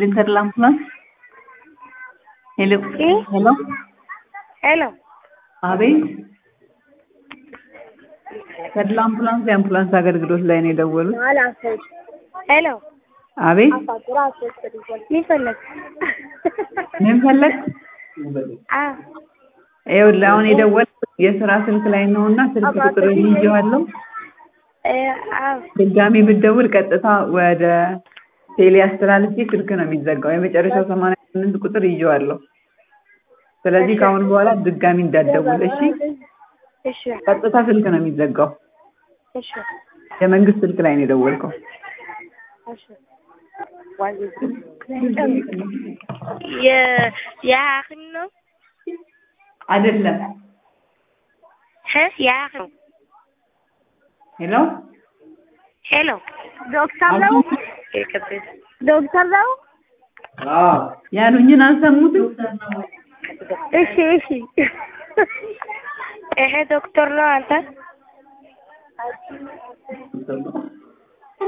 Splinter Lamplas. Hello. Eh? Hello. ሄሎ አቤት። ተድላ አምቡላንስ የአምቡላንስ አገልግሎት ላይ ነው የደወሉት። ሄሎ አቤት። ምን ፈለግ? ምን ፈለግ? አ ይኸውልህ አሁን የደወልኩት የስራ ስልክ ላይ ነው እና ስልክ ቁጥር ይዤዋለሁ። እ አ ድጋሚ ብትደውል ቀጥታ ወደ ቴሌ አስተላልፌ ስልክ ነው የሚዘጋው። የመጨረሻው ሰማንያ ስምንት ቁጥር ይዤዋለሁ። ስለዚህ ከአሁን በኋላ ድጋሚ እንዳትደውል እሺ። እሺ ቀጥታ ስልክ ነው የሚዘጋው። እሺ የመንግስት ስልክ ላይ ነው የደወልከው። እሺ የ የሐኪም ነው አይደለም። እ የሐኪም ሄሎ ሄሎ ዶክተር ነው ዶክተር ነው ያሉኝን አልሰሙትም። እሺ እሺ ይሄ ዶክተር ነው አንተ